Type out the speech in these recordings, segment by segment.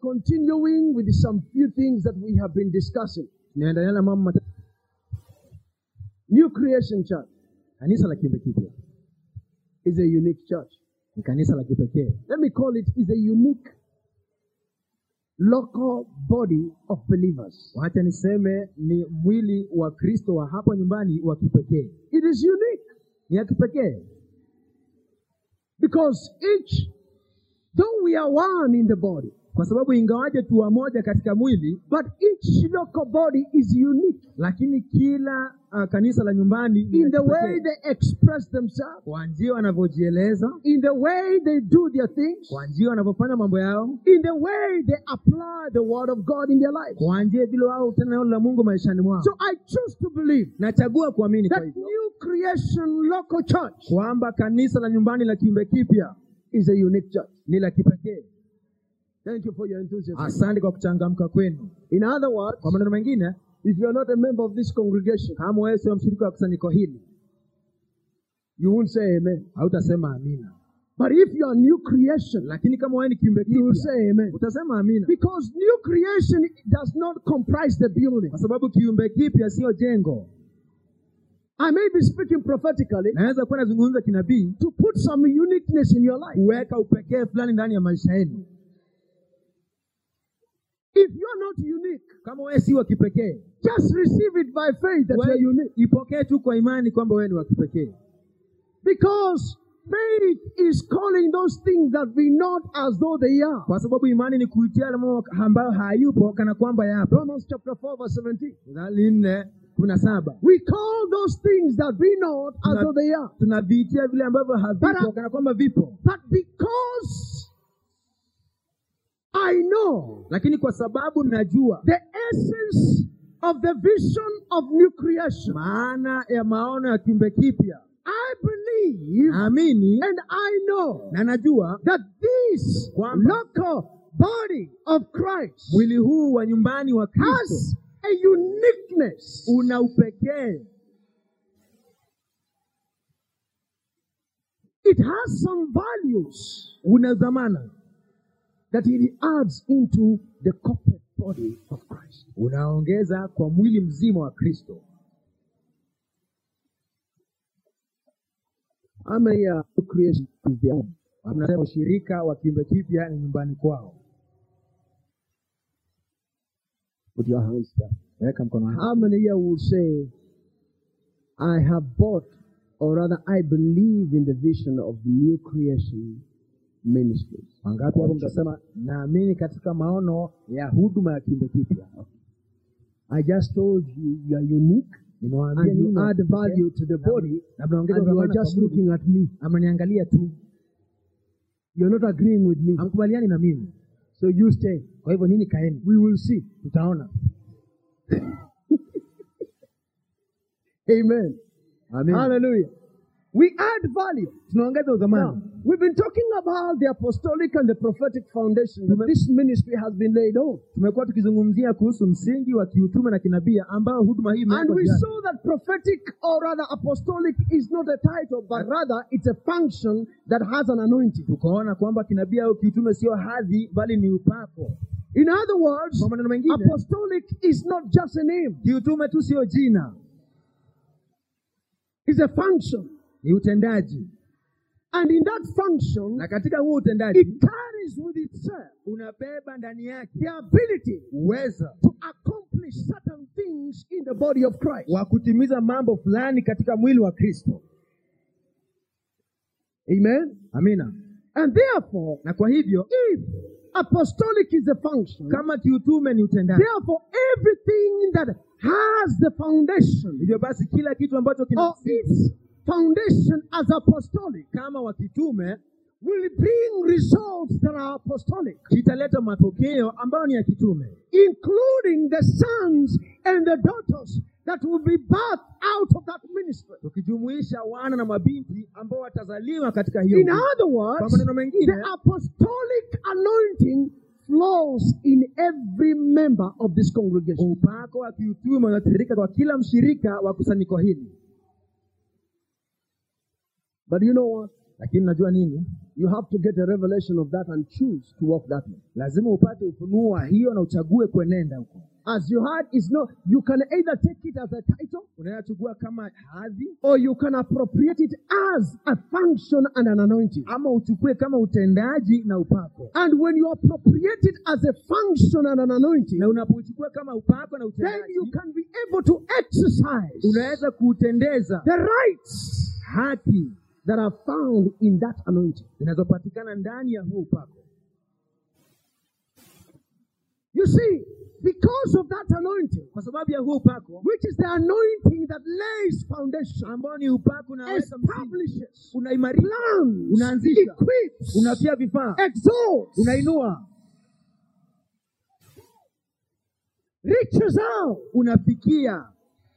continuing with some few things that we have been discussing. tunaendelea na mambo matatu New Creation Church kanisa la kiumbe kipya is a unique church. ni kanisa la kipekee Let me call it is a unique local body of believers. wacha niseme ni mwili wa kristo wa hapa nyumbani wa kipekee It is unique ni ya kipekee because each, though we are one in the body, kwa sababu ingawaje tu wamoja katika mwili but each local body is unique lakini kila uh, kanisa la nyumbani ni in la the way kipekee. they express themselves, kwa njia wanavyojieleza in the way they do their things, kwa njia wanavyofanya mambo yao in the way they apply the word of God in their lives. kwa njia vile wao tena neno la mungu maishani mwao So I choose to believe nachagua kuamini kwa that hivyo new creation local church kwamba kanisa la nyumbani la kiumbe kipya is a unique church. ni la kipekee Thank you for your enthusiasm. asante kwa kuchangamka kwenu In other words, kwa maneno mengine if you are not a member of this congregation, kama wewe sio mshirika wa kusanyiko hili you won't say amen. hautasema amina But if you are new creation, lakini kama wewe ni kiumbe you will kipya say amen. utasema amina Because new creation does not comprise the building. kwa sababu kiumbe kipya sio jengo I may be speaking prophetically naweza kuwa nazungumza kinabii to put some uniqueness in your life. kuweka upekee fulani ndani ya maisha yenu If you are not unique, kama wewe si wa kipekee just receive it by faith that you are wewe unique. ipokee tu kwa imani kwamba wewe ni wa kipekee Because faith is calling those things that be not as though they are. kwa sababu imani ni kuitia yale mambo ambayo hayupo kana kwamba yapo Romans chapter 4 verse 17. Mithali nne kumi na saba We call those things that be not as Tuna- though they are. tunaviitia vile ambavyo havipo Bara- kana kwamba vipo But because I know lakini kwa sababu najua the essence of the vision of new creation, maana ya maono ya kiumbe kipya I believe naamini and I know na najua that this Kwamba- local body of Christ mwili huu wa nyumbani wa kristo has a uniqueness. una upekee It has some values una dhamana that it adds into the corporate body of Christ. unaongeza kwa mwili mzima wa kristo How many are new creation is there? tunasema ushirika wa kiumbe kipya ni nyumbani kwao Put your hands down. weka mkono wako How many here will say, I have bought, or rather, I believe in the vision of new creation ministries? wangapi hapo mtasema naamini katika maono ya huduma ya kiumbe kipya I just told you you are unique nimewaambia and nyinyi you wa add kipekee, value to the body, na mnaongeza and you are dhamana kwa just mwili. looking at me. ameniangalia tu You're not agreeing with me. hamkubaliani na mimi So you stay. kwa hivyo nini kaeni We will see. tutaona Amen. Amen. Hallelujah. We add value. tunaongeza Now, udhamani we've been talking about the apostolic and the prophetic foundation that this ministry has been laid on. tumekuwa tukizungumzia kuhusu msingi wa kiutume na kinabii ambao huduma hii And imewekwa we juu yake. saw that prophetic or rather apostolic is not a title, but rather it's a function that has an anointing. tukaona kwamba kinabii au kiutume sio hadhi bali ni upako In other words, kwa maneno mengine apostolic is not just a name, kiutume tu sio jina it's a function. ni utendaji And in that function, na katika huo utendaji it carries with itself unabeba ndani yake the ability uweza to accomplish certain things in the body of Christ. wa kutimiza mambo fulani katika mwili wa kristo Amen. amina And therefore, na kwa hivyo if apostolic is a function, kama kiutume ni utendaji therefore everything that has the foundation hivyo basi kila kitu ambacho kina or its foundation as apostolic kama wa kitume will bring results that are apostolic, kitaleta matokeo ambayo ni ya kitume including the sons and the daughters that will be birthed out of that ministry. tukijumuisha wana na mabinti ambao watazaliwa katika hiyo In huduma. other kwa words, maneno mengine the apostolic anointing flows in every member of this congregation. upako wa kiutume unatiririka kwa kila mshirika wa kusanyiko hili But you know what? lakini unajua nini You have to get a revelation of that and choose to walk that way. lazima upate ufunuo wa hiyo na uchague kwenenda huko As you heard, is no, you can either take it as a title unaweza chukua kama hadhi or you can appropriate it as a function and an anointing. ama uchukue kama utendaji na upako And when you appropriate it as a function and an anointing, na unapochukua kama upako na then utendaji you can be able to exercise unaweza kuutendeza the rights haki that are found in that anointing. zinazopatikana ndani ya huo upako You see, because of that anointing, kwa sababu ya huo upako which is the anointing that lays foundation, ambao ni upako unaweka msingi establishes, unaimarisha plans, Unaanzisha. equips, unatia vifaa exalts, unainua reaches out, unafikia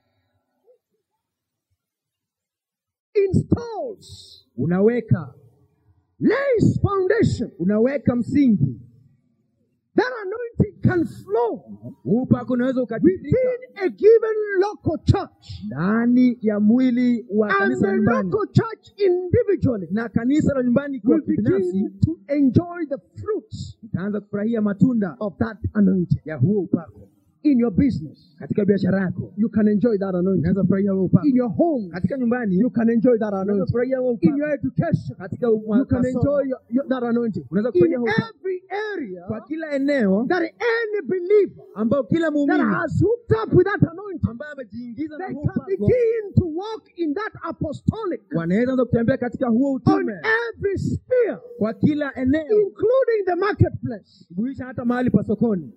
installs, unaweka lays foundation. unaweka msingi That anointing can flow huu upako unaweza ukatirika within a given local church. ndani ya mwili wa And kanisa la the nyumbani local church individually na kanisa la nyumbani kwa will kibinafsi begin to enjoy the fruits itaanza kufurahia matunda of that anointing. ya huo upako In your business, katika biashara yako you can enjoy that anointing. unaweza kufurahia huo upako In your home, katika nyumbani you can enjoy that unaweza anointing. kufurahia huo In upako your education, katika you can masomo. enjoy your, your, that anointing. Unaweza In kufurahia huo upako every area kwa kila eneo that any believer ambao kila that muumini has hooked up with that anointing, ambaye amejiingiza na they huo can upako begin to walk in that apostolic wanaweza anza kutembea katika huo on utume every sphere, kwa kila eneo including the marketplace. kuisha hata mahali pa sokoni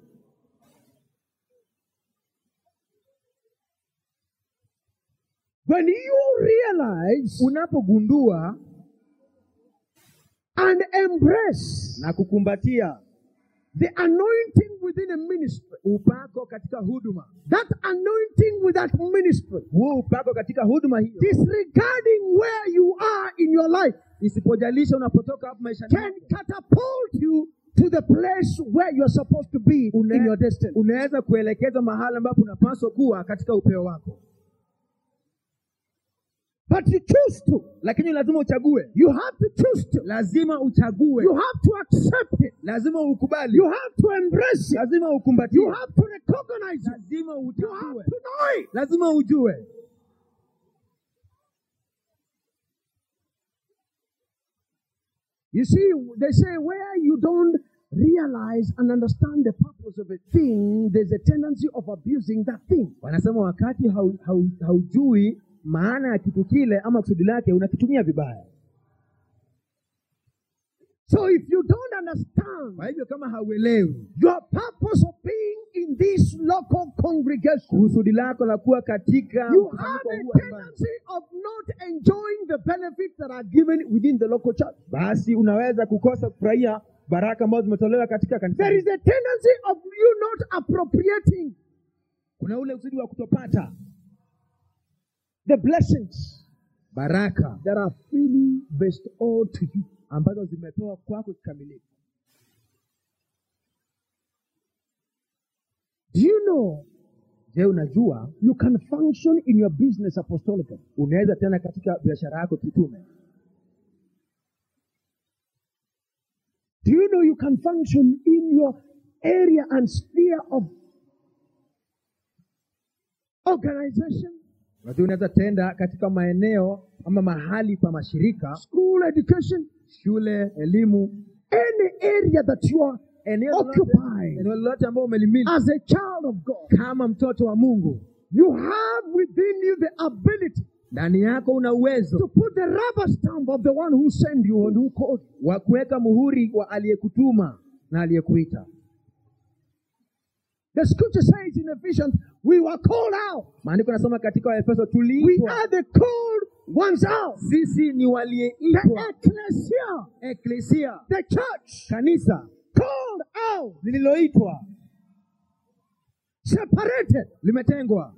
When you realize unapogundua and embrace na kukumbatia the anointing within a ministry, upako katika huduma that anointing with that ministry, huo upako katika huduma hiyo disregarding where you are in your life, isipojalisha unapotoka hapo maishani can mwako, catapult you to the place where you're supposed to be Une- in your destiny. unaweza kuelekeza mahali ambapo unapaswa kuwa katika upeo wako But you choose to. lakini lazima uchague You have to choose to. lazima uchague You have to accept it. lazima ukubali You have to embrace it. lazima ukumbatie You have to recognize it. lazima You have utambue to know it. lazima ujue You see, they say where you don't realize and understand the purpose of a thing, there's a tendency of abusing that thing. wanasema wakati hau, hau, haujui maana ya kitu kile ama kusudi lake unakitumia vibaya So if you don't understand kwa hivyo kama hauelewi your purpose of being in this local congregation, kusudi lako la kuwa katika you have mkusanyiko a huu wa imani, tendency of not enjoying the benefits that are given within the local church. basi unaweza kukosa kufurahia baraka ambazo zimetolewa katika kanisa There is a tendency of you not appropriating kuna ule usudi wa kutopata the blessings baraka that are freely bestowed to you. ambazo zimepewa kwako kikamilifu Do you know je unajua you can function in your business apostolically? unaweza tena katika biashara yako kitume Do you know you can function in your area and sphere of organization, unajua unaweza tenda katika maeneo ama mahali pa mashirika school education, shule elimu any area that you are eneo lolote- occupying eneo lolote ambao umelimili as a child of God? kama mtoto wa mungu You have within you the ability ndani yako una uwezo to put the rubber stamp of the one who sent you and who called you. wa kuweka muhuri wa aliyekutuma na aliyekuita The scripture says in Ephesians, we were called out. maandiko yanasema katika waefeso We tuliitwa are the called ones out. sisi ni The waliyeitwa ecclesia, eklesia the church, kanisa called out, lililoitwa separated. limetengwa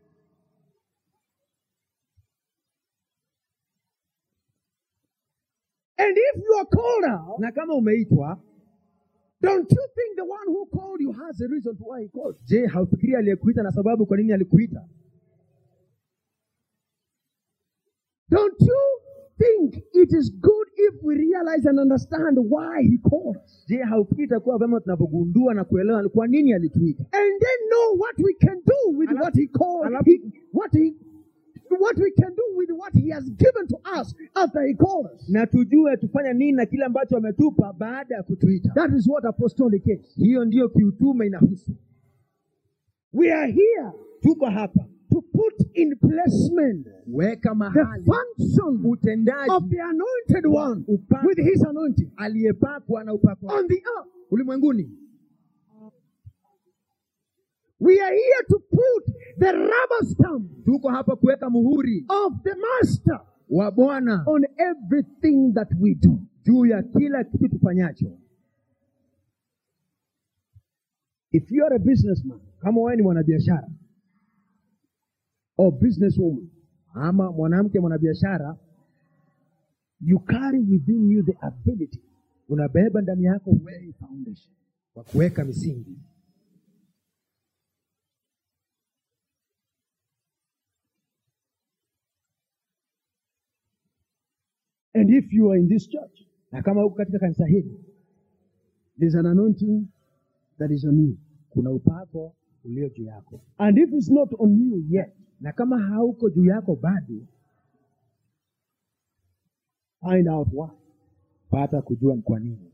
And if you are called out, na kama umeitwa don't you think the one who called you has a reason to why he called you? je haufikiri aliyekuita na sababu kwa nini alikuita Don't you think it is good if we realize and understand why he called us? je haufikiri itakuwa vyema tunapogundua na kuelewa ni kwa nini alituita And then know what we can do with Alafu- what he called, alafu- he, what he, what we can do with what he has given to us after he called us. na tujue tufanya nini na kile ambacho ametupa baada ya kutuita That is what apostolic is. hiyo ndiyo kiutume inahusu We are here tuko hapa to put in placement weka the mahali function utendaji of the anointed one upako with his anointing aliyepakwa na upako on the earth. ulimwenguni We are here to put the rubber stamp tuko hapa kuweka muhuri of the master wa bwana on everything that we do. juu ya kila kitu tufanyacho If you are a businessman kama wewe ni mwanabiashara or businesswoman, ama mwanamke mwanabiashara you carry within you the ability unabeba ndani yako to lay foundation. wa kuweka misingi And if you are in this church, na kama huko katika kanisa hili there's an anointing that is on you. kuna upako ulio juu yako And if it's not on you yet, na kama hauko juu yako bado find out why. pata kujua ni kwa nini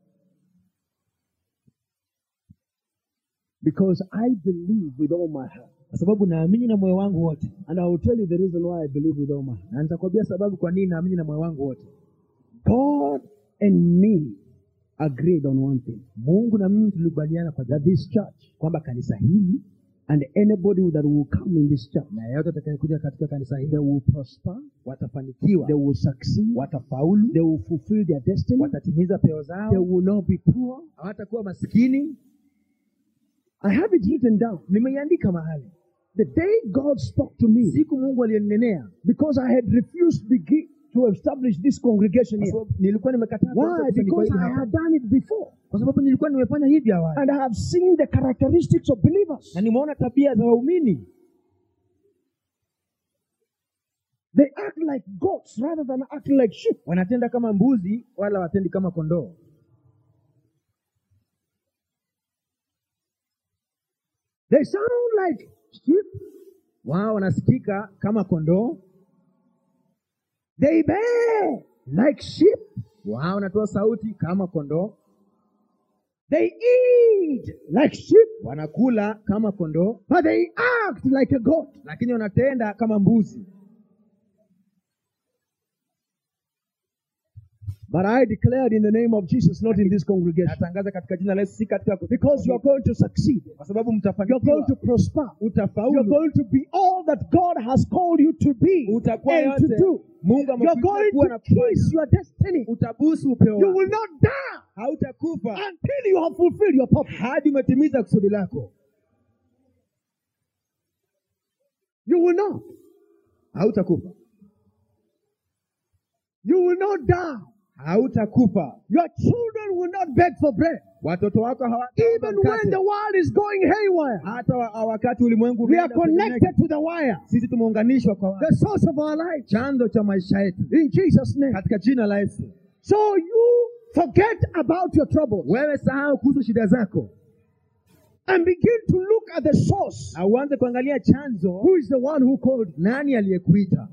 Because I believe with all my heart. kwa sababu naamini na moyo wangu wote And I will tell you the reason why I believe with all my heart. na nitakwambia sababu kwa nini naamini na moyo wangu wote God and me agreed on one thing mungu na mimi tulikubaliana kwa that this church kwamba kanisa hili and anybody that will come in this church, na yeyote atakayekuja katika kanisa hili they will prosper, watafanikiwa they will succeed, watafaulu they will fulfill their destiny, watatimiza peo they zao will not be poor. hawatakuwa maskini I have it written down. nimeiandika mahali The day God spoke to me, siku mungu aliyoninenea because I had refused begin, to establish this congregation kwa here. sababu nilikuwa nimekataa kuanza Why? kusanyiko Because hili I hapa. had done it before. kwa sababu nilikuwa nimefanya hivi awali And I have seen the characteristics of believers. na nimeona tabia za waumini They act like goats rather than acting like sheep. wanatenda kama mbuzi wala watendi kama kondoo They sound like sheep. wao wanasikika kama kondoo They bear like sheep. wao wanatoa sauti kama kondoo They eat like sheep, wanakula kama kondoo but they act like a goat. lakini wanatenda kama mbuzi But I declared in the name of Jesus, not in this congregation. natangaza katika jina la Yesu si katika Because you are going to succeed. kwa sababu You're going mtafanikiwa to prosper. You're utafaulu going to be all that God has called you to be utakuwa and to yote do. mungu You're amekuita going kuwa to na kufanya kiss your destiny. utabusu upeo You wako will not die hautakufa until you have fulfilled your purpose. hadi umetimiza kusudi lako You will not. hautakufa You will not die. hautakufa Your children will not beg for bread. watoto wako hawataomba Even when mkate. the world is going haywire, hata wa- wakati ulimwengu we are unaenda kwenye connected to the wire, sisi tumeunganishwa kwa watu. the source of our life. chanzo cha maisha yetu In Jesus' name. katika jina la Yesu. So you forget about your troubles Wewe sahau kuhusu shida zako and begin to look at the source. na uanze kuangalia chanzo, Who is the one who called you? nani aliyekuita.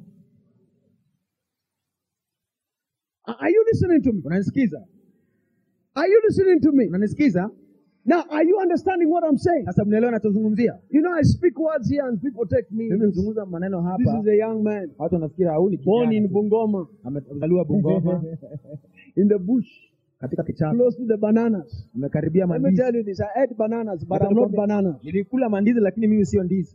Are are you listening to me? Unanisikiza? Are you listening to me? Unanisikiza? Now, are you understanding what I'm saying? Sasa mnaelewa nachozungumzia? You know, I speak words here and people take me. Mimi huzungumza maneno This hapa, is a young man watu wanafikiri au ni born kijana in tu. Bungoma, amezaliwa Bungoma in the bush, katika kichaka, close to the bananas. amekaribia Let me mandizi. tell you this I ate bananas, but Wacha I'm not nikwambie, bananas. Nilikula mandizi lakini mimi sio ndizi.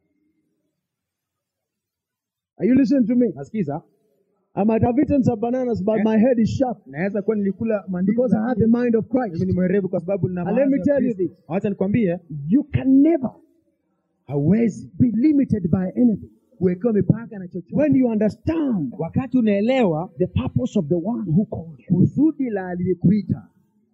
Are you listening to me? Nasikiza? I might have eaten some bananas, but my head is sharp Naweza kuwa nilikula mandizi because I have the lakini mind of mimi Christ. ni mwerevu kwa sababu nina And let me mawazo ya tell you Kristo. this. Wacha nikwambie, You can never hauwezi be limited by anything kuwekewa mipaka na chochote when you understand wakati unaelewa the purpose of the one who called you. kusudi la aliyekuita.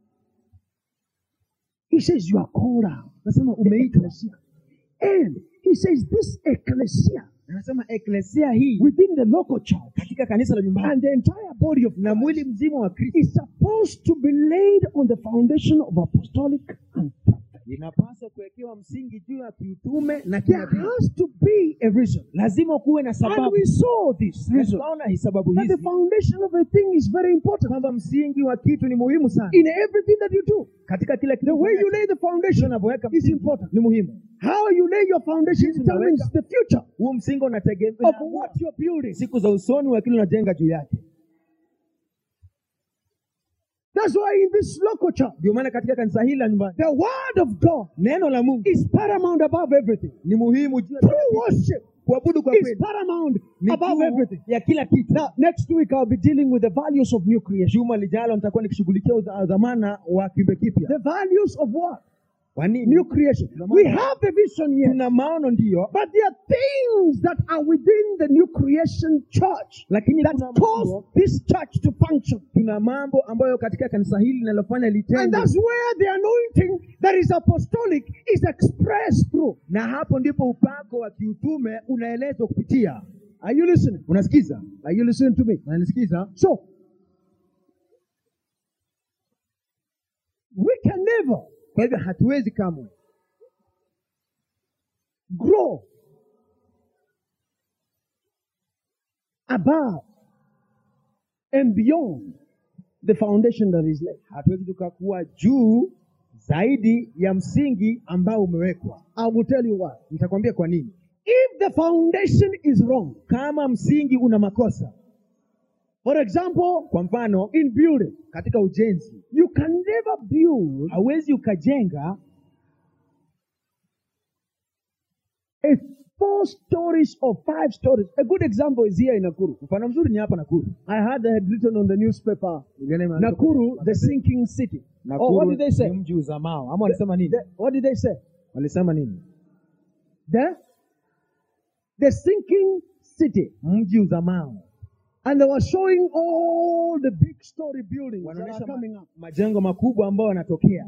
He says you are called out. Nasema The umeitwa, ecclesia. And he says this ecclesia anasema eklesia hii within the local church katika katika kanisa la nyumbani And the entire body of na Christ mwili mzima wa kristo is supposed to be laid on the foundation of apostolic and prophet. inapaswa kuwekewa msingi juu ya kiutume na There kinabii has to be a reason. lazima kuwe na And sababu we saw this Na reason. tukaona hii sababu That the hizi foundation of a thing is very important kwamba msingi wa kitu ni muhimu sana in everything that you do. katika kila The kitu way you lay the foundation unavyoweka is msingi important. ni muhimu How you lay your foundation Jinsi determines unaweka- the future huo msingi of unategemea what you're building. siku za usoni wa kile unajenga juu yake That's why in this local church, ndio maana katika kanisa hili la nyumbani the word of God neno la mungu is paramount above everything. ni muhimu juu ya True worship kuabudu kwa is kweli paramount ni above juu everything. ya kila kitu Now, next week I'll be dealing with the values of new creation. juma lijalo nitakuwa nikishughulikia uza- dhamana wa kiumbe kipya The values of what? kwa nini New creation. We have the vision here. tuna maono ndiyo But there are things that are within the new creation church lakini that kuna cause mambo, this church to function. tuna mambo ambayo katika kanisa hili linalofanya And litende that's where the anointing that is apostolic is expressed through. na hapo ndipo upako wa kiutume unaelezwa kupitia Are you listening? unasikiza Are you listening to me? unanisikiza So, we can never kwa hivyo hatuwezi kamwe grow above and beyond the foundation that is laid. hatuwezi tukakuwa juu zaidi ya msingi ambao umewekwa I will tell you why. nitakwambia kwa nini If the foundation is wrong, kama msingi una makosa for example, kwa mfano in building, katika ujenzi you can never build hauwezi ukajenga a four stories or five stories. A good example is here in Nakuru. mfano mzuri ni hapa nakuru I had had written on the newspaper, Niliona imeandikwa Nakuru, kwenye the sinking city. Nakuru Oh, what did they say? ni mji uzamao ama walisema nini The- what did they say? walisema nini The, the sinking city. mji uzamao And they were showing all the big story buildings that wanaonyesha are ma- coming up. majengo makubwa ambayo yanatokea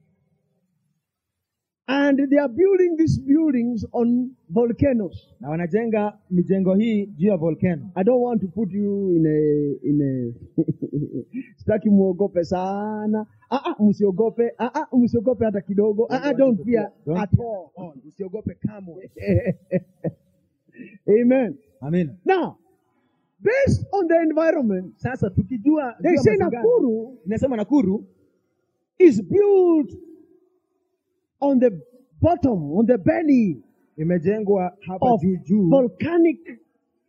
And they are building these buildings on volcanoes. na wanajenga mijengo hii juu ya volcano I don't want to put you in a in a sitaki muogope sana. Ah ah msiogope. Ah ah msiogope hata kidogo. Ah ah don't fear Don't at fear all. at all. usiogope kamwe Amen. amina Now, based on the environment, sasa tukijua they jua say mazingira, Nakuru inasema nakuru is built on the bottom, on the belly imejengwa hapa of juu juu volcanic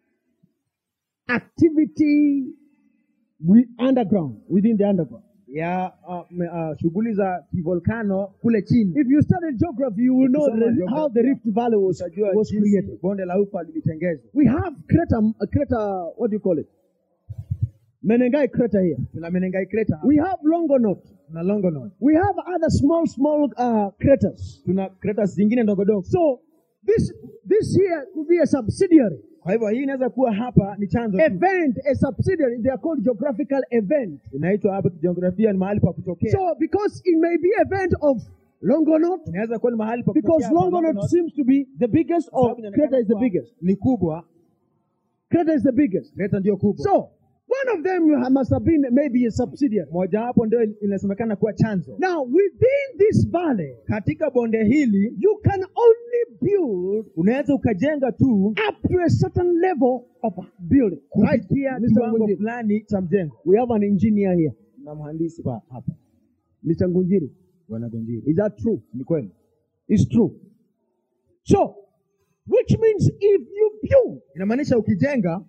activity wi- underground, within the underground. ya uh, me- uh, shughuli za kivolkano kule chini If you study geography, you will know Ukisoma the- geography, how the Rift Valley was, utajua was jinsi created. bonde la ufa lilitengezwa We have crater, a crater, what do you call it? Menengai crater here. tuna menengai crater hapa, We have Longonot. tuna longonot We have other small, small uh, craters. tuna craters zingine ndogo dogo So this this here could be a subsidiary kwa hivyo hii inaweza kuwa hapa ni chanzo tu. event, a subsidiary. They are called geographical event. inaitwa hapa kijiografia ni mahali pa kutokea So because it may be event of Longonot, inaweza kuwa ni mahali pa because kutokea hapa Longonot Longonot, seems to be the biggest, kwa or sababu inaonekana crater is the kuwa biggest. ni kubwa Crater is the biggest. crater ndio kubwa So one of them must have been maybe a subsidiary. mojawapo ndio inasemekana kuwa chanzo Now within this valley, katika bonde hili you can only build unaweza ukajenga tu up to a certain level of building. Right, kufikia Mr. kiwango Ngunjiri. fulani cha mjengo We have an engineer here, na mhandisi pa hapa Mr. Ngunjiri. bwana Gonjiri Is that true? ni kweli It's true. So, which means if you build inamaanisha ukijenga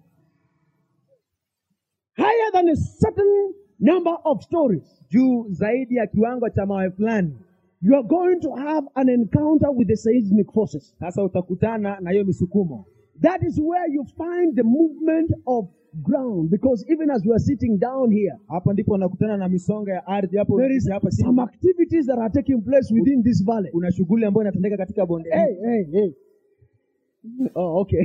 higher than a certain number of stories, juu zaidi ya kiwango cha mawe fulani you are going to have an encounter with the seismic forces. sasa utakutana na hiyo misukumo That is where you find the movement of ground. Because even as we are sitting down here, hapa ndipo unakutana na misonga ya ardhi hapo there is hapa chini. some activities that are taking place within this valley. kuna shughuli ambayo inatendeka katika bonde hili. Hey, hey, hey. Oh, okay.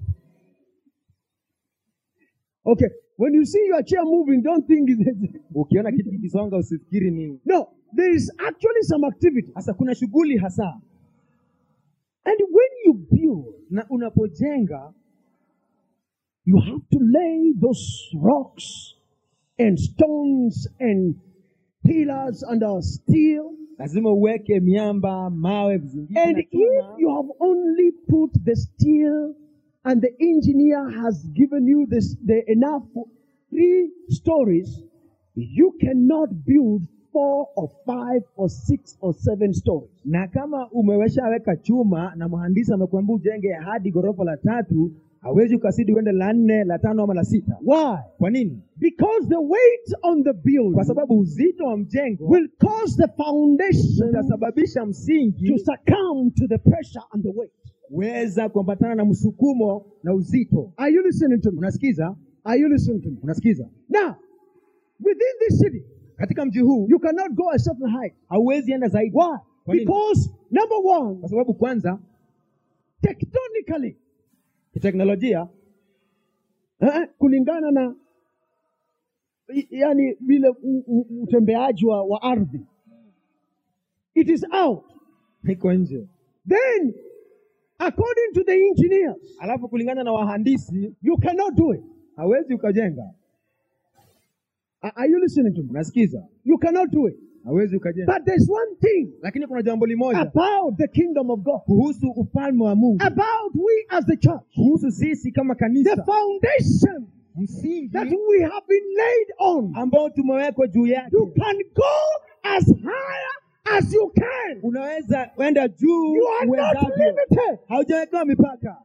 okay. When you see your chair moving, don't think it's ukiona kitu kikisonga usifikiri ni no. There is actually some activity, sasa kuna shughuli hasa and when you build, na unapojenga you have to lay those rocks and stones and pillars under steel. lazima uweke miamba mawe vizingiti And na if chuma. you have only put the steel and the engineer has given you this the enough three stories, you cannot build four or five or six or seven stories. na kama umeweshaweka chuma na mhandisi amekuambia ujenge hadi ghorofa la tatu hawezi ukasidi uende la nne la tano ama la sita Why? kwa nini Because the weight on the building kwa sababu uzito wa mjengo will cause the foundation utasababisha msingi to succumb to the pressure and the weight. kuweza kuambatana na msukumo na uzito Are you listening to me? unasikiza Are you listening to me? unasikiza Now, within this city, katika mji huu you cannot go a certain height. hauwezi enda zaidi Why? Kwa nini? Because number one, kwa sababu kwanza tektonically, kiteknolojia eh, kulingana na i- yani vile u- u- utembeaji wa, wa ardhi, it is out. iko nje Then, according to the engineers, alafu kulingana na wahandisi you cannot do it. hawezi ukajenga Are are you listening to me? unasikiza You cannot do it. hawezi ukajenga But there's one thing lakini kuna jambo limoja about the kingdom of God, kuhusu ufalme wa mungu about we as the church, kuhusu sisi kama the kanisa foundation msingi that we have been laid on. ambao tumewekwa juu yake You can go as higher as you can. unaweza kwenda juu You are not uwezavyo limited. haujawekewa mipaka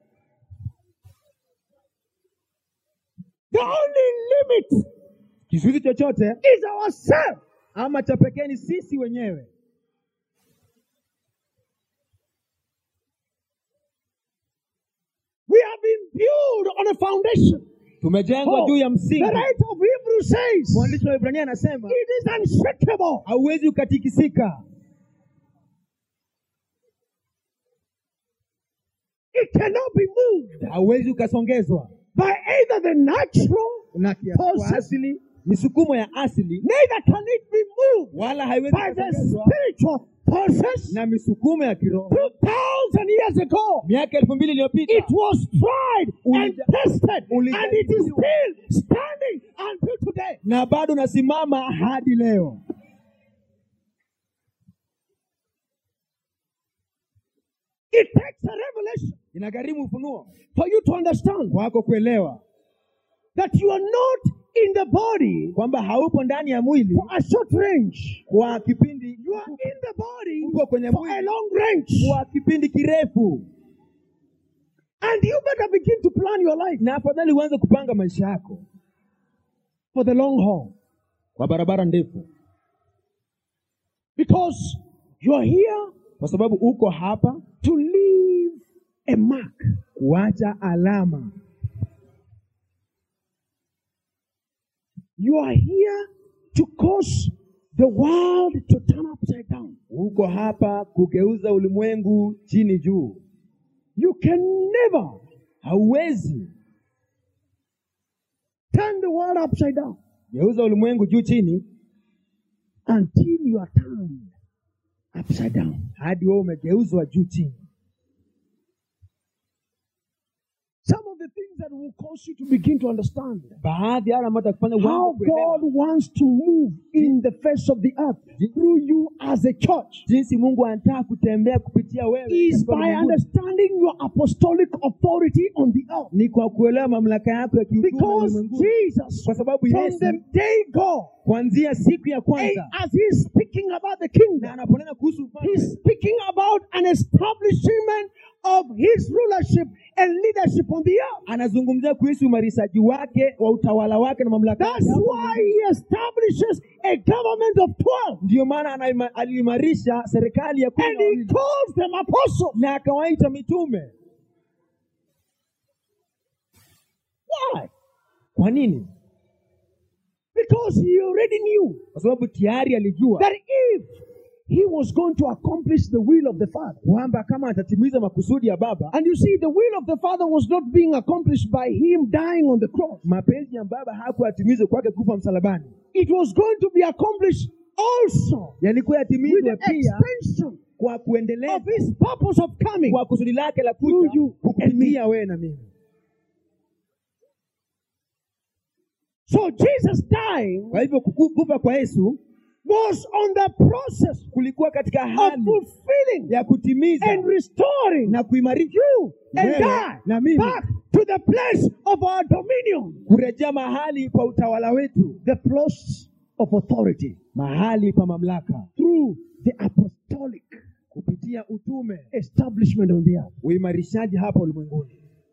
The only limit kizuizi chochote is ourselves. ama cha pekee ni sisi wenyewe We have been built on a foundation. tumejengwa Oh, juu ya the msingi writer of Hebrews says mwandishi wa ibrania anasema it is unshakable. hauwezi ukatikisika It cannot be moved hauwezi ukasongezwa by either the natural, na kia- kwa Forces. asili misukumo ya asili neither can it be moved wala haiwezi by the kusongezwa spiritual forces. na misukumo ya kiroho 2,000 years ago, miaka elfu mbili iliyopita it was tried and Ulija- tested, ulija- and it is still standing until today. na bado unasimama hadi leo It takes a revelation inagharimu ufunuo for you to understand kwako kuelewa that you are not in the body kwamba haupo ndani ya mwili for a short range. kwa kipindi You are in the body upo kwenye for a mwili long range. kwa kipindi kirefu And you better begin to plan your life na afadhali uanze kupanga maisha yako for the long haul. kwa barabara ndefu Because you are here kwa sababu uko hapa to leave a mark. kuacha alama You are here to cause the world to turn upside down. uko hapa kugeuza ulimwengu chini juu You can never hauwezi turn the world upside down geuza ulimwengu juu chini until you are turned upside down. hadi wewe umegeuzwa juu chini Some of the things that will cause you to begin to understand baadhi ya yale ambayo atakufanya how uanze kuelewa God wants to move in the face of the earth through you as a church jinsi mungu anataka kutembea kupitia wewe is katika by ulimwenguni. understanding your apostolic authority on the earth. ni kwa kuelewa mamlaka yako ya kiutume Because ulimwenguni. Jesus, kwa sababu from yesu the day go, kuanzia siku ya eh, kwanza as he's speaking about the na kingdom, anaponena kuhusu ufalme he's speaking about an establishment of his rulership and leadership on the earth. anazungumzia kuhusu umarishaji wake wa utawala wake na mamlaka That's yake. why he establishes a government of 12 ndiyo maana anaima- aliimarisha serikali ya kumi and na he wawili calls them apostles. na akawaita mitume Why? kwa nini Because he already knew kwa sababu tayari alijua that if he was going to accomplish the will of the Father, kwamba kama atatimiza makusudi ya baba and you see, the will of the Father was not being accomplished by him dying on the cross. mapenzi ya baba hakuyatimizwe kwake kufa msalabani It was going to be accomplished also yalikuwa with yatimizwe the pia extension kwa kuendeleza of his purpose of coming. kwa kusudi lake la Through kuja you and kukupitia wewe na mimi So Jesus dying kwa hivyo kuku- kufa kwa yesu was on the process kulikuwa katika of hali fulfilling ya kutimiza and restoring na kuimarisha you and wewe I na mimi back to the place of our dominion, kurejea mahali pa utawala wetu the place of authority mahali pa mamlaka through the apostolic kupitia utume establishment on the earth. uimarishaji hapa ulimwenguni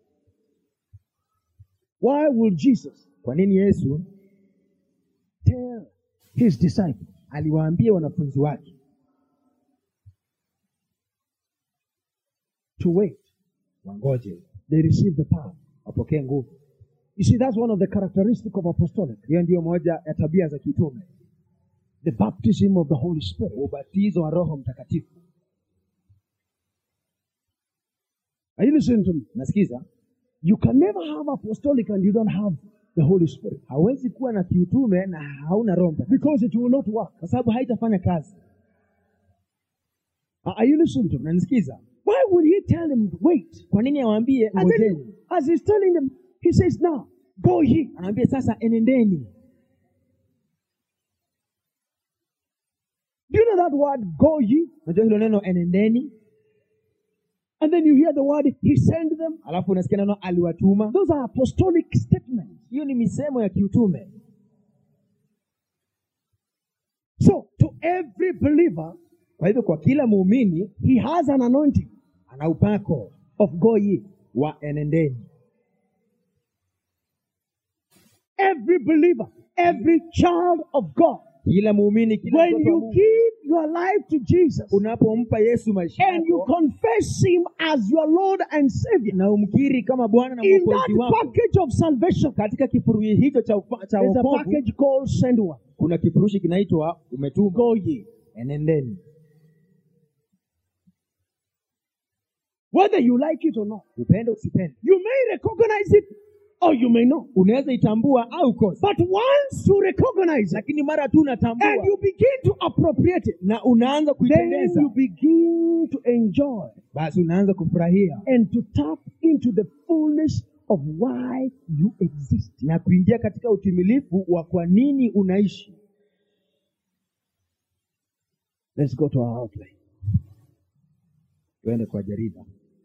Why will Jesus kwa nini yesu tell his disciples aliwaambia wanafunzi wake to wait? wangoje They receive the power. wapokee nguvu You see, that's one of the characteristics of apostolic, hiyo ndiyo moja ya tabia za kitume the baptism of the Holy Spirit. ubatizo wa roho mtakatifu Are you listening to me? nasikiza You can never have apostolic and you don't have the Holy Spirit hawezi kuwa na kiutume na hauna roho mtakatifu because it will not work. kwa sababu haitafanya kazi Are you listening to me? nanisikiza Why would he tell them, wait? kwa nini awambie And then, ngojeni as he's telling them, he says, now, go ye. anaambia sasa enendeni Do you know that word, go ye? unajua hilo neno enendeni And then you hear the word, he sent them. alafu unasikia neno aliwatuma Those are apostolic statements. hiyo ni misemo ya kiutume So, to every believer, kwa hivyo kwa kila muumini he has an anointing ana upako of go ye. wa enendeni Every believer, every child of God. kila muumini kila When mtoto wa you Mungu, give your life to Jesus unapompa yesu maisha and you yako confess him as your Lord and Savior, na umkiri kama bwana na in mwokozi that wako package of salvation, katika kifurushi hicho cha, ufa- cha there's a wokovu package called send one. kuna kifurushi kinaitwa umetuma Go ye. enendeni Whether you like it or not. upende usipende You may recognize it or you may not. unaweza itambua au kosa But once you recognize it lakini mara tu unatambua and you begin to appropriate it, na unaanza then kuipendeza you begin to enjoy basi unaanza kufurahia and to tap into the fullness of why you exist. na kuingia katika utimilifu wa kwa nini unaishi Let's go to our outline. tuende kwa jarida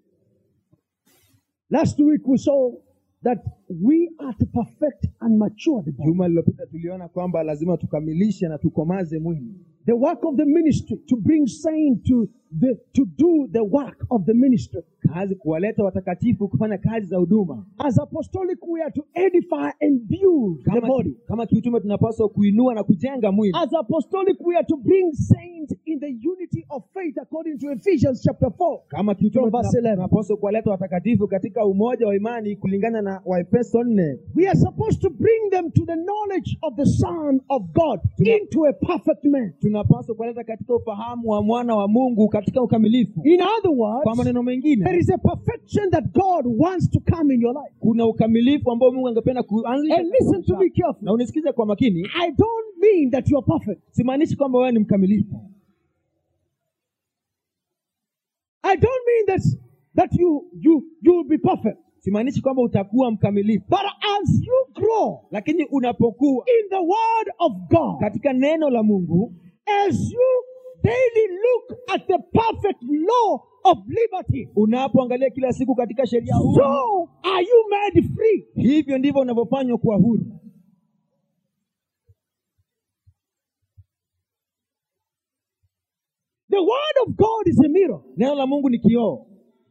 Last week we saw that we are to perfect and mature the body. juma lililopita tuliona kwamba lazima tukamilishe na tukomaze mwili The work of the ministry to bring saints to the to do the work of the ministry. kazi kuwaleta watakatifu kufanya kazi za huduma As apostolic, we are to edify and build the kama, body. kama kiutume tunapaswa kuinua na kujenga mwili As apostolic, we are to bring saints in the unity of faith according to Ephesians chapter 4. kama kiutume From verse tuna- 11. tunapaswa kuwaleta watakatifu katika umoja wa imani kulingana na waefeso nne We are supposed to bring them to the knowledge of the Son of God into a perfect man. tunapaswa kuwaleta katika ufahamu wa mwana wa mungu katika ukamilifu In other words, kwa maneno there mengine is a perfection that God wants to come in your life. kuna ukamilifu ambao mungu angependa kuanzisha And listen to me na carefully. unisikize kwa makini I don't mean that you are perfect. simaanishi kwamba wewe ni mkamilifu I don't mean that that you you you will be perfect. simaanishi kwamba utakuwa mkamilifu But as you grow lakini unapokuwa in the word of God, katika neno la mungu as you daily look at the perfect law of liberty, unapoangalia kila siku katika sheria huu so are you made free. hivyo ndivyo unavyofanywa kuwa huru The word of God is a mirror. neno la mungu ni kioo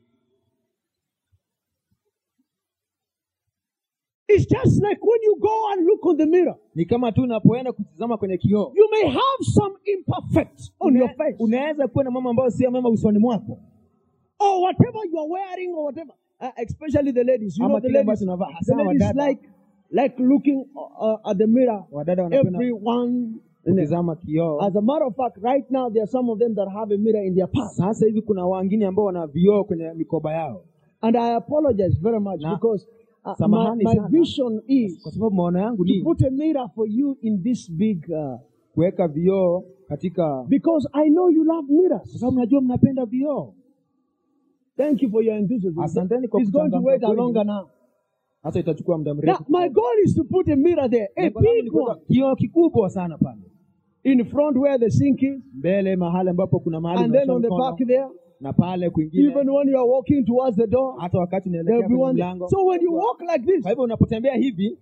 It's just like when you go and look on the mirror, ni kama tu unapoenda kutizama kwenye kioo you may have some imperfect on your Una- face, unaweza kuwa na mambo ambayo sio mema usoni mwako or whatever you are wearing, or whatever. Uh, especially the ladies, you Ama know, the kile ladies, ambacho unavaa, the hasa ladies wadada. like like looking uh, at the mirror. wadada wanapenda Everyone. kutizama kioo As a matter of fact, right now there are some of them that have a mirror in their purse, sasa hivi kuna wengine ambao wana vioo kwenye mikoba yao and I apologize very much Na- because uh, my, samahani my sana. vision is kwa sababu maono yangu to ni put a mirror for you in this big. Uh, kuweka vioo katika because I know you love kwa mirrors. sababu najua mnapenda vioo Thank you for your enthusiasm. Asanteni kwa He's going to kuchangamka wait kwenu. longer now. hasa itachukua muda Now, mrefu my goal is to put a mirror there, a Lengo langu ni big kuweka one, kioo kikubwa sana pale in front where the sink is, mbele mahali ambapo kuna mahali and then unaosha on the mkono, back there. na pale kwingine Even when you are walking towards the door, hata wakati there'll unaelekea be kwenye one. there. mlango So when you walk like this, kwa hivyo unapotembea hivi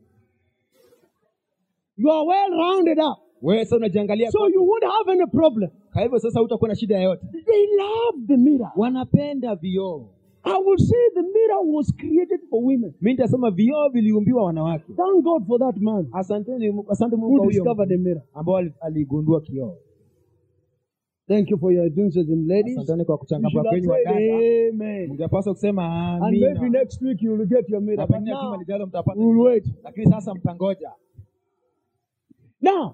you are well rounded up. wewe sasa unajiangalia So you won't have any problem. kwa hivyo sasa hutakuwa na shida yoyote They love the mirror. wanapenda vioo I will say the mirror was created for women. mi nitasema vioo viliumbiwa wanawake Thank God for that man asanteni Mungu- asante mungu who kwa huyo discovered the mirror. ambao ali- aligundua kioo Thank you for your enthusiasm, ladies. asanteni kwa You kuchangapa should have kwenyu said wadada amen. mngepaswa kusema And maybe amina next week you will get your mirror. na But pengine juma now, lijalo mtapata we'll wait. lakini sasa mtangoja Now,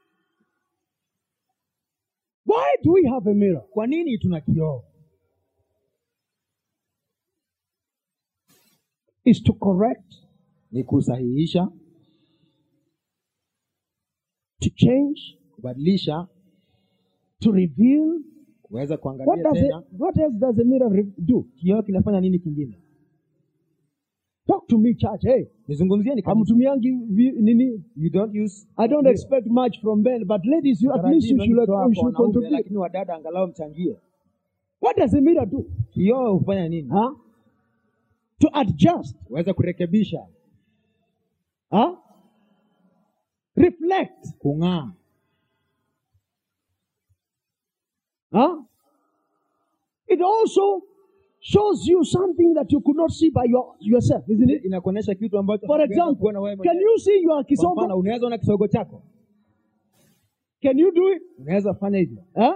why do we have a mirror? kwa nini tuna kioo Is to correct, ni kusahihisha to change, kubadilisha to reveal. kuweza What kuangalia does it, tena what else does a mirror re- do? kioo kinafanya nini kingine Talk to me, church. Hey, nizungumzieni kanisa. hamtumiangi vi- nini? you don't use I don't expect much from men, but ladies, you at least you taratibu should, kutoa you kwa should wanaume, contribute. lakini wadada angalau mchangie What does a mirror do? kioo hufanya nini Huh? To adjust. uweze kurekebisha Huh? Reflect. kung'aa Huh? It also shows you something that you could not see by your, yourself, isn't it? inakuonyesha kitu ambacho For hukuweza example, kuona wewe can mwenyewe. you see your Kwa mfano kisogo? unaweza ona kisogo chako Can you do it? unaweza fanya hivyo Huh?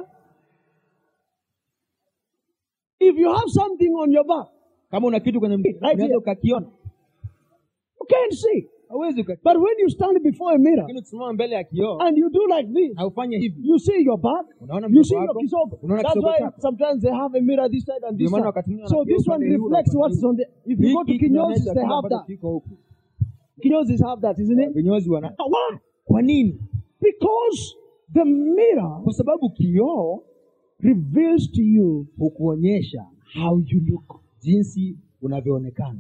If you have something on your back, kama una kitu kwenye mguu Right unaweza here. ukakiona you can't see. hauwezi uka- But when you stand before a mirror lakini ukisimama mbele ya kioo and you do like this, na ufanye hivi you see your back, unaona you mdomo see your wako kisogo. unaona That's kisogo why chako sometimes they have a mirror this side and Ndio this maana side. wakati mwingine So wanakioo this one upande huu na reflects upande what's huu. on the. If you go to Hiki Kinyosis, kinaonyesha they kile have ambacho that. kiko huku Kinyosis have that, isn't it? vinyozi wana Why? kwa nini Because the mirror kwa sababu kioo reveals to you hukuonyesha how you look. jinsi unavyoonekana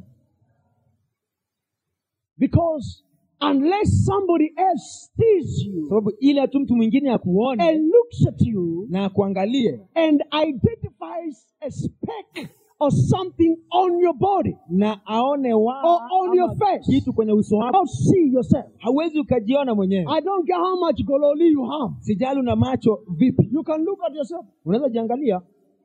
Because unless somebody else sees you sababu ile tu mtu mwingine akuone and looks at you na akuangalie and identifies a speck or something on your body, na aone wa Or on ama your face. kitu kwenye uso wako don't see yourself. hauwezi ukajiona mwenyewe I don't care how much gololi you have. sijali una macho vipi You can look at yourself. unaweza jiangalia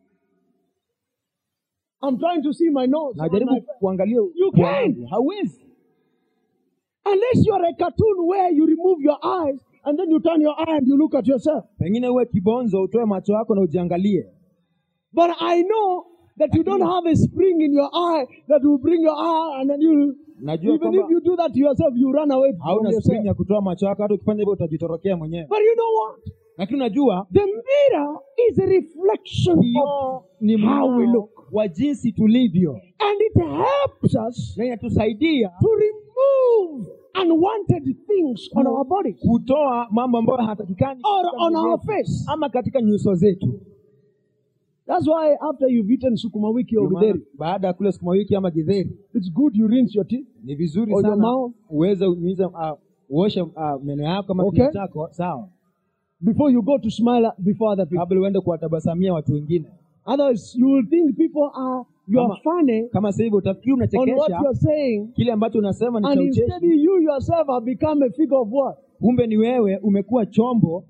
I'm trying to see my nose. and najaribu my face. kuangalia You pua can't. yangu. hauwezi Unless you're a cartoon where you remove your eyes and then you turn your eye and you look at yourself. pengine uwe kibonzo utoe macho yako na ujiangalie But I know that you don't have a spring in your eye that will bring your eye and then you, najua even kwamba if you do that to yourself, you run away from hauna yourself. spring ya kutoa macho yako hata ukifanya hivyo utajitorokea mwenyewe But you know what? lakini unajua The mirror is a reflection of, kioo ni how we mng'ao look. wa jinsi tulivyo and it helps us na inatusaidia to remove unwanted things on our bodies kutoa mambo ambayo hatakikani or katika on mwili our wetu, face. ama katika nyuso zetu That's why after you've eaten sukuma wiki or Ndio maana githeri, baada ya kula sukuma wiki ama githeri it's good you rinse your teeth. ni vizuri Or your sana mouth. uweze unyunyize, uh, uoshe uh, meno yako ama Okay. kinywa chako sawa before you go to smile before other people. kabla uende kuwatabasamia watu wengine Otherwise, you will think people are you are Kama- funny kama sasa hivi utafikiri on what unachekesha you are saying, kile ambacho unasema ni and cha instead ucheshi you yourself have become a figure of what? kumbe ni wewe umekuwa chombo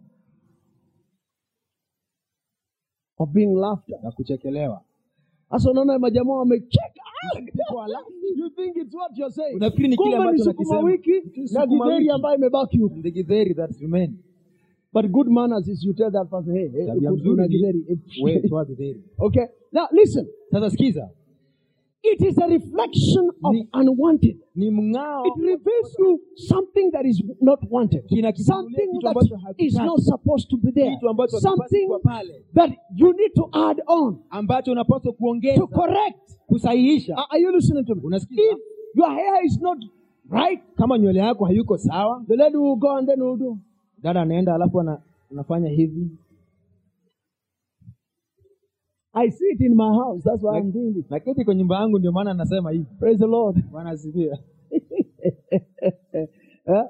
Of being laughed at. na kuchekelewa Sasa unaona majamaa wamecheka. Kwa la- You think it's what you're saying. Unafikiri ni kile Kumbe ni ambacho sukuma nakisema. wiki Ni na sukuma githeri wiki. ambayo imebaki huko. the githeri that remain But good manners is you tell that person, hey, hey tabia kuna mzuri githeri. ni wewe toa githeri Okay. Now listen. sasa sikiza It is a reflection of Ni- unwanted. ni mng'ao It reveals you something that is not wanted. Kinakifunulia Something kitu that ambacho is hakitaki. not supposed to be there. kitu ambacho hakipaswi Something kuwa pale that you need to add on ambacho unapaswa to kuongeza correct. kusahihisha Are are you listening to me? Unasikiza? If your hair is not right, kama nywele yako hayuko sawa the lady will go and then will do. dada anaenda alafu ana, anafanya hivi I see it in my house. That's why I'm doing it. naketi kwenye nyumba yangu ndio maana anasema hivi Praise the Lord. bwana asifiwe Huh?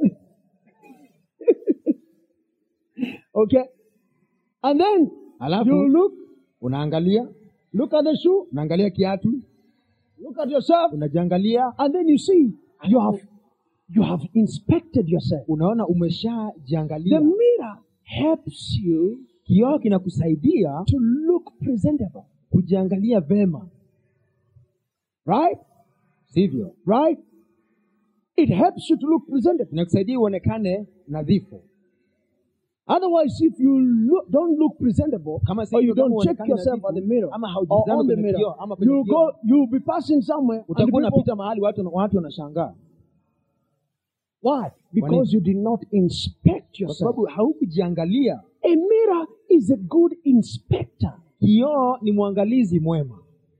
okay. And then alafu you look, unaangalia look at the shoe, unaangalia kiatu look at yourself, unajiangalia and then you see you have you have inspected yourself. unaona The umeshajiangalia mirror helps you kioo kinakusaidia to look presentable. kujiangalia vema Right? sivyo Right? It helps you to look presentable. inakusaidia uonekane nadhifu Otherwise, if you look, don't look presentable, Kama si or you hivyo, kama don't check huonekani yourself nadhifu, at the mirror ama or haujitazami on the kwenye mirror, kioo, ama kwenye you kioo. go, you'll be passing somewhere. And the utakuwa people, unapita mahali watu watu wanashangaa why? Because you did not inspect kwa yourself. sababu haukujiangalia A mirror is a good inspector. kioo ni mwangalizi mwema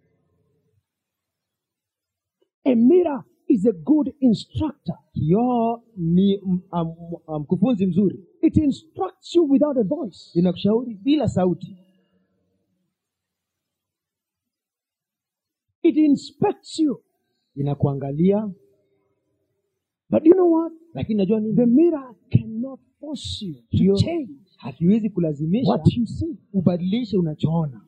A mirror is a good instructor. kioo ni m- am- am- mkufunzi mzuri It instructs you without a voice. linakushauri bila sauti It inspects you. inakuangalia But you know what? lakini najua nini The mirror cannot force you to Kioo change hakiwezi kulazimisha what you see. ubadilishe unachoona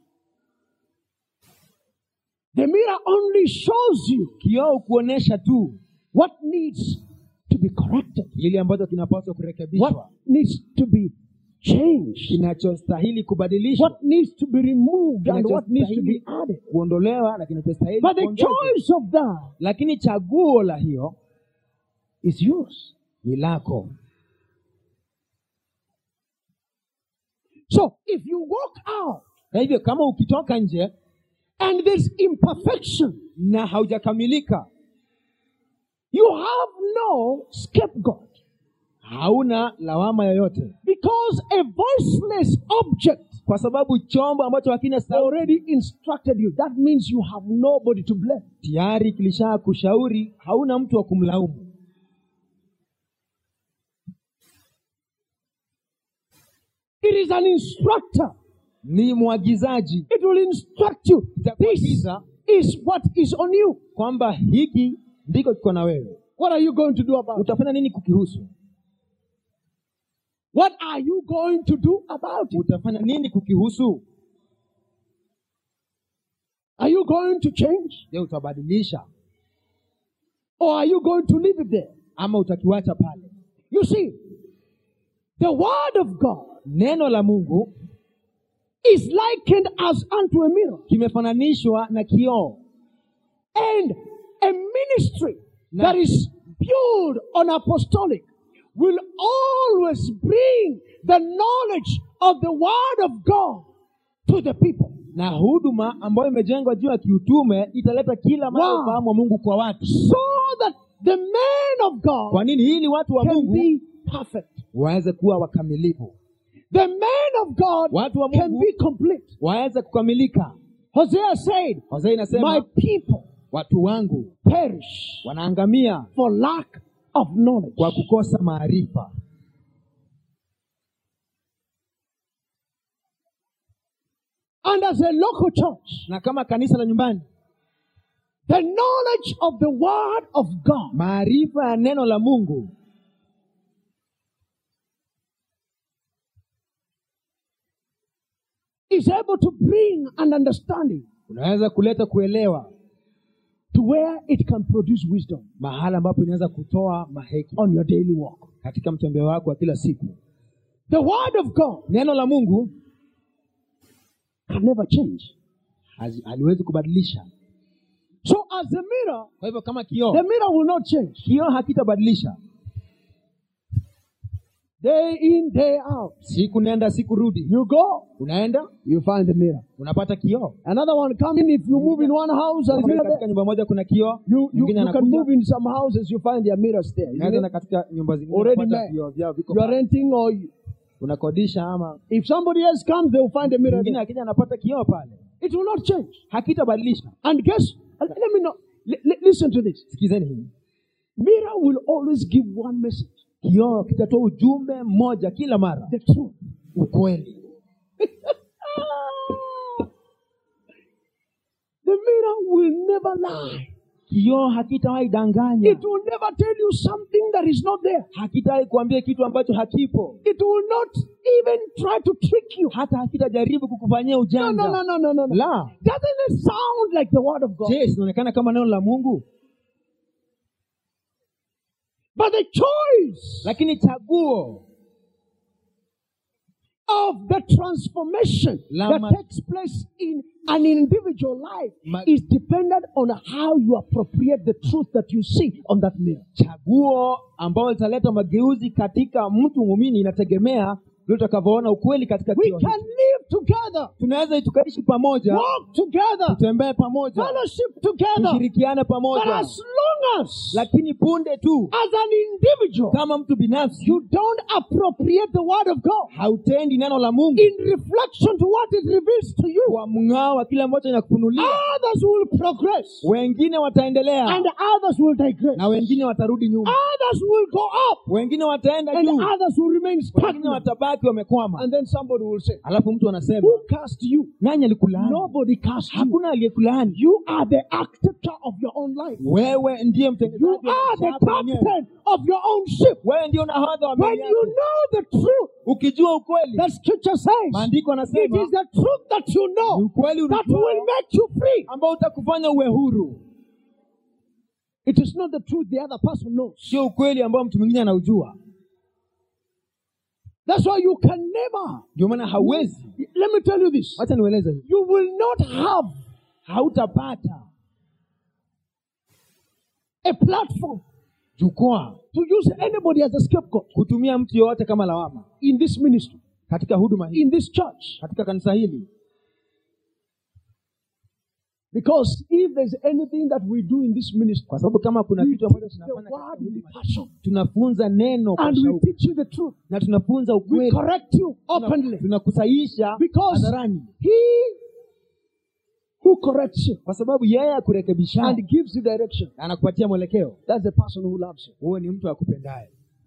The mirror only shows you kioo kuonyesha tu what needs to be corrected, kile ambacho kinapaswa what kurekebishwa needs to be changed, kinachostahili kubadilishwa what needs to be removed, and what needs to be kinachostahili added. kuondolewa na kinachostahili But the kuongezwa. choice of that lakini chaguo la hiyo is yours. ni lako So if you walk out na hivyo kama ukitoka nje and there's imperfection, na haujakamilika you have no scapegoat hauna lawama yoyote because a voiceless object kwa sababu chombo ambacho hakina sauti already instructed you. That means you have nobody to blame. tayari kilisha kushauri hauna mtu wa kumlaumu It is an instructor. ni mwagizaji It will instruct you. This itakuagiza is what is on you. kwamba hiki ndiko kiko na wewe What are you going to do about it? utafanya nini kukihusu What are you going to do about it? utafanya nini kukihusu Are you going to change? je utabadilisha Or are you going to leave it there? ama utakiwacha pale You see, the word of God neno la mungu is likened as unto a mirror. kimefananishwa na kioo And a ministry that is built on apostolic will always bring the knowledge of the word of God to the people. na huduma ambayo imejengwa juu ya kiutume italeta kila mara Wow. ufahamu wa mungu kwa watu So that the man of God kwa nini ili watu wa can mungu be perfect. waweze kuwa wakamilifu The man of God Watu wa can Mungu. be complete. waweze kukamilika Hosea said, hosea My inasema people watu wangu perish wanaangamia for lack of knowledge. kwa kukosa maarifa And as a local church, na kama kanisa la nyumbani the knowledge of the word of God maarifa ya neno la mungu is able to bring an understanding unaweza kuleta kuelewa to where it can produce wisdom mahala ambapo inaweza kutoa maheki on your daily walk. katika mtembeo wako wa kila siku The word of God neno la mungu can never change. hazi- haliwezi kubadilisha So as a mirror, kwa hivyo kama kioo the mirror will not change. kioo hakitabadilisha Day in, day out. siku nenda siku rudi You go, unaenda you find the mirror. unapata kioo Another one come in. If you move in one house and Kama mirror katika there, nyumba moja kuna kioo you, you, mwingine you can anakuja move in some houses, you find their mirrors there. isn't unaweza na it? katika nyumba zingine Already unapata made. vioo vyao viko You are pale. renting or you, unakodisha ama if somebody else comes, they will find a mirror mwingine there. akija anapata kioo pale It will not change. hakitabadilisha And guess, let me know. Li- li- listen to this. sikizeni hii Mirror will always give one message. kioo kitatoa ujumbe mmoja kila mara The truth. ukweli The mirror will never lie. kioo hakitawahi danganya It will never tell you something that is not there. hakitawahi kuambia kitu ambacho hakipo It will not even try to trick you. hata hakitajaribu kukufanyia No, ujanja no, no, no, no, no. no. la Doesn't it sound like the word of God? je zinaonekana kama neno la mungu But the choice lakini chaguo of the transformation La that ma- takes place in an individual life Ma- is dependent on how you appropriate the truth that you see on that mirror. chaguo ambalo litaleta mageuzi katika mtu muumini inategemea vile utakavyoona ukweli katika We kioo can hicho. live together, tunaweza tukaishi pamoja walk together, tutembee pamoja fellowship together, tushirikiane but pamoja as long as, lakini punde tu as an individual, kama mtu binafsi you don't appropriate the word of God hautendi neno la mungu in reflection to what it reveals to you, kwa mng'ao wa kile ambacho inakufunulia others will progress wengine wataendelea and others will digress. na wengine watarudi nyuma Others will go up wengine wataenda and juu others will remain wengine stagnant. watabaki wamekwama And then somebody will say, alafu mtu anasema Who cast you? nani alikulaani Nobody cast you. hakuna aliyekulaani You are the architecture of your own life. wewe ndiye You mtengenezaji wa are maisha the yako mwenyewe. captain of your own ship. wewe ndio nahodha wa When meli you yako know the truth, ukijua ukweli the scripture says, maandiko it anasema is the truth that you ni know ukweli that unajuao will make you free. ambao utakufanya uwe huru It is not the truth the other person knows. sio ukweli ambao mtu mwingine anaujua That's why you can never. ndio maana hauwezi Let me tell you this. wacha niueleze hivi. You will not have hautapata a platform jukwaa to use anybody as a scapegoat kutumia mtu yoyote kama lawama in this ministry, katika huduma hii in this church. katika kanisa hili Because if there's anything that we do in this ministry, kwa sababu kama kuna we kitu ambacho teach the tunafanya katika word with huduma hii, passion. tunafunza neno kwa And we shauku teach you the truth. na tunafunza We ukweli correct you Tuna- openly. tunakusahihisha Because hadharani he who corrects you kwa sababu yeye akurekebisha and gives you direction, anakupatia mwelekeo that's the person who loves you. huo ni mtu akupendaye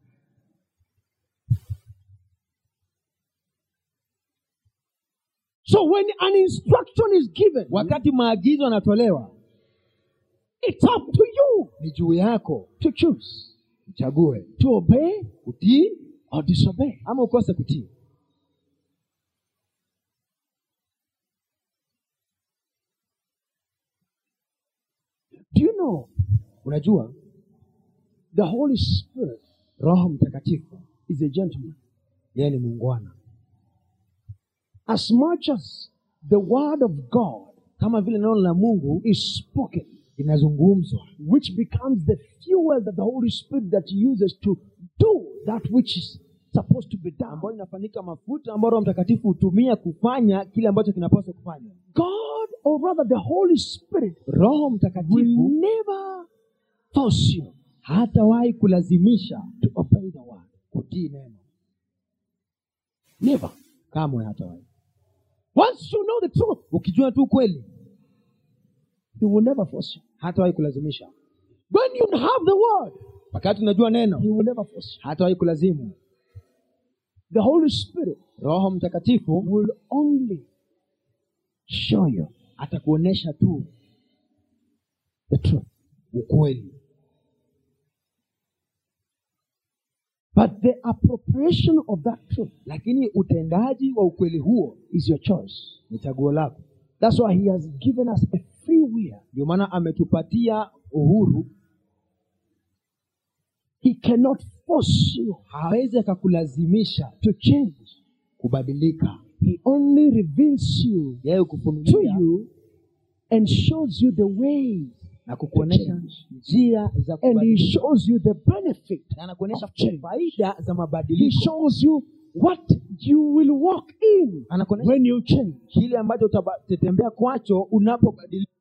So when an instruction is given, wakati maagizo yanatolewa it's up to you ni juu yako to choose uchague to obey utii or disobey. ama ukose kutii Do you know unajua the Holy Spirit roho mtakatifu is a gentleman? yeye ni muungwana As much as the word of God kama vile neno la mungu is spoken, linazungumzwa which becomes the fuel that the Holy Spirit that he uses to do that which is supposed to be done. ambayo inafanyika mafuta ambayo roho mtakatifu hutumia kufanya kile ambacho kinapaswa kufanywa God, or rather the Holy Spirit, roho will mtakatifu never force you hatawahi kulazimisha to obey the word. kutii neno Never. kamwe hatawahi Once you know the truth, ukijua tu kweli he will never force you. hatawahi kulazimisha When you have the word, wakati unajua neno he will never force you. hatawahi kulazimu The Holy Spirit roho mtakatifu will only show you atakuonyesha tu the truth. ukweli But the appropriation of that truth lakini utendaji wa ukweli huo is your choice. ni chaguo lako That's why he has given us a free will. ndio maana ametupatia uhuru He cannot force you hawezi akakulazimisha to change. kubadilika He only reveals you yeye to kufunulia you and shows you the ways na kukuonyesha njia za and he kubadilika shows you the benefit na anakuonyesha of change. faida za He mabadiliko shows you what you will walk in anakuonyesha when you change. kile ambacho utatembea kwacho unapobadilika